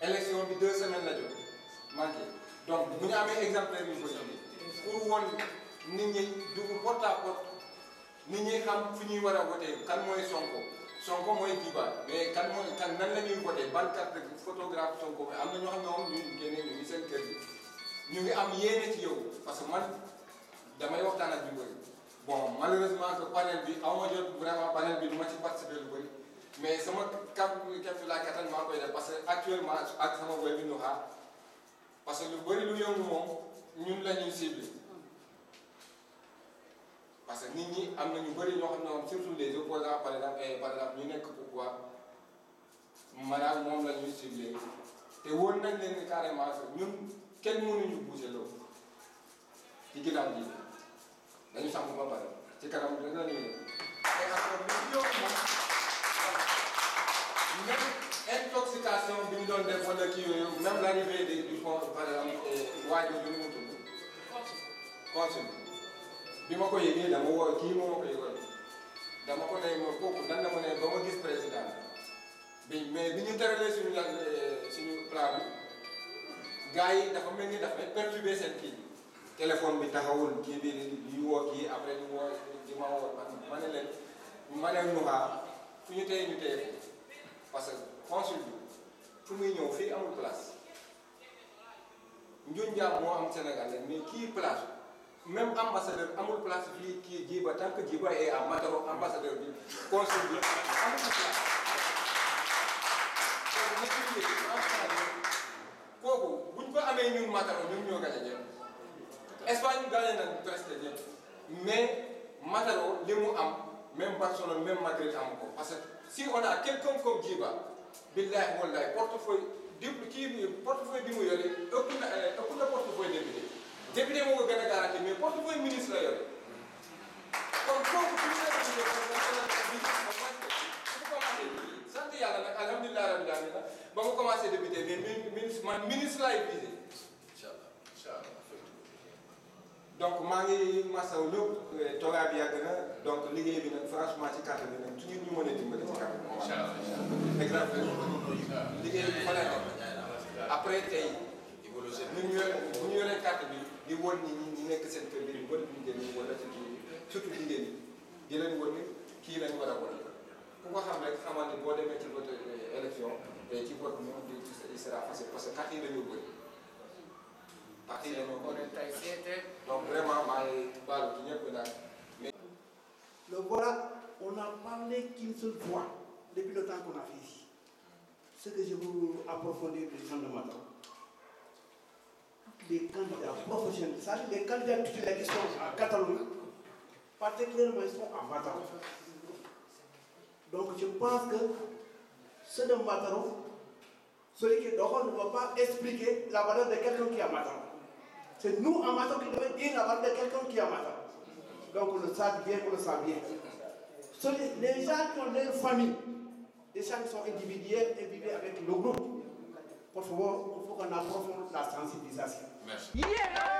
élection bi deux semaines la jot manqué donc bu ñu amee exemplaire yu bëri pour won nit ñi dugg porte à porte nit ñi xam fu ñuy war a voté kan mooy Sonko Sonko mooy Djiba mais kan mooy kan nan la ñuy voté ban carte photographe Sonko bi am na ñoo xam ne moom ñu génne ñu ngi seen kër gi ñu ngi am yéene ci yow parce que man damay waxtaan ak ñu bëri bon malheureusement que panel bi aw ma jot vraiment panel bi du ma ci participer lu bëri mais sama kam kem fi laa kattan maa koy def parce que actuellement ak sama boy bi nu xaar parce que lu bëri lu yëngu moom ñun la ñuy ciblé parce que nit ñi am na ñu bëri ñoo xam ne moom surtout les opposants par exemple et par exemple ñu nekk pourquoi maanaam moom la ñuy ciblé te wóor nañ leen ni carrément que ñun kenn mënuñu bouger loolu ci ginnaaw ji dañu sàmm ba pare ci kanam dina la ñuy te encore lu ci yokk moom même intoxication bi ñu doon def wala kii yooyu même l'arrivée de du pont par exemple waajur bi nu mu tudd consul bi ma ko yëgee dama woo kii moo ma ko yëgoon dama ko ne ma kooku nan la ma ne ba ma gis président bi mais bi ñu teralee suñu la suñu plan bi gars yi dafa mel ni dafa perturbé seen kii téléphone bi taxawul kii bi di woo kii après di woo di ma woo man ma ne leen ma ne ñu xaar fu ñu téye ñu téye parce que consul bi fu muy ñëw fii amul place njuñ jaam moo am Sénégal mais kii place même ambassadeur amul place fii kii Djiba tant que Djiba est à Mataro ambassadeur bi consul bi amul place kooku buñ ko amee ñun Mataro ñun ñoo gañe ñëpp Espagne gagné nañ presque ñëpp mais Mataro li mu am même Barcelone même Madrid am ko parce que si on a quelqu'un comme Djiba billahi wallahi portefeuille dépp kii bi portefeuille bi mu yore ëpp na ëpp na portefeuille député député moo ko gën a garanti mais portefeuille ministre la yore kon kooku bu ñu bi sant yàlla nag alhamdulilah rabbil alamin ba ma commencé député mais ministre man ministre laay visé incha allah incha allah donc maa ngi masaw lépp toogaay bi yàgg na donc liggéey bi nag franchement ci carte bi nag su ngeen ñu mën a dimbali ci carte bi. incha allah incha allah. exemple liggéey bi fa la nekk après tey ñu ñu yore bu ñu yoree carte bi di won ñi ñi nekk seen kër gi bëri ñu jënd wala ci kii surtout jigéen ñi di leen won ni kii lañ war a won ku ko xam rek xamal ni boo demee ci vote élection te ci vote moom di il sera facile parce que carte yi dañoo bëri parti yi dañoo bëri donc vraiment maa ngi baalu ci ñëpp nag mais Le voilà, on n'a parlé qu'une seule fois depuis le temps qu'on a fait ici. Ce que je veux approfondir les gens de Matam. Les candidats professionnels, c'est-à-dire les candidats titulaires qui sont en Catalogne, particulièrement ils sont en Matam. Donc je pense que ceux de Matam, celui qui est dehors ne va pas expliquer la valeur de quelqu'un qui est à Matam. C'est nous en Matam qui devons dire la valeur de quelqu'un qui est à Matam. Donc on le sait bien, on le sait bien. Celui- Les gens qui ont leur famille, les gens qui sont individuels et vivent avec le groupe, pour favor, il faut qu'on approfonde la sensibilisation. merci. Yeah!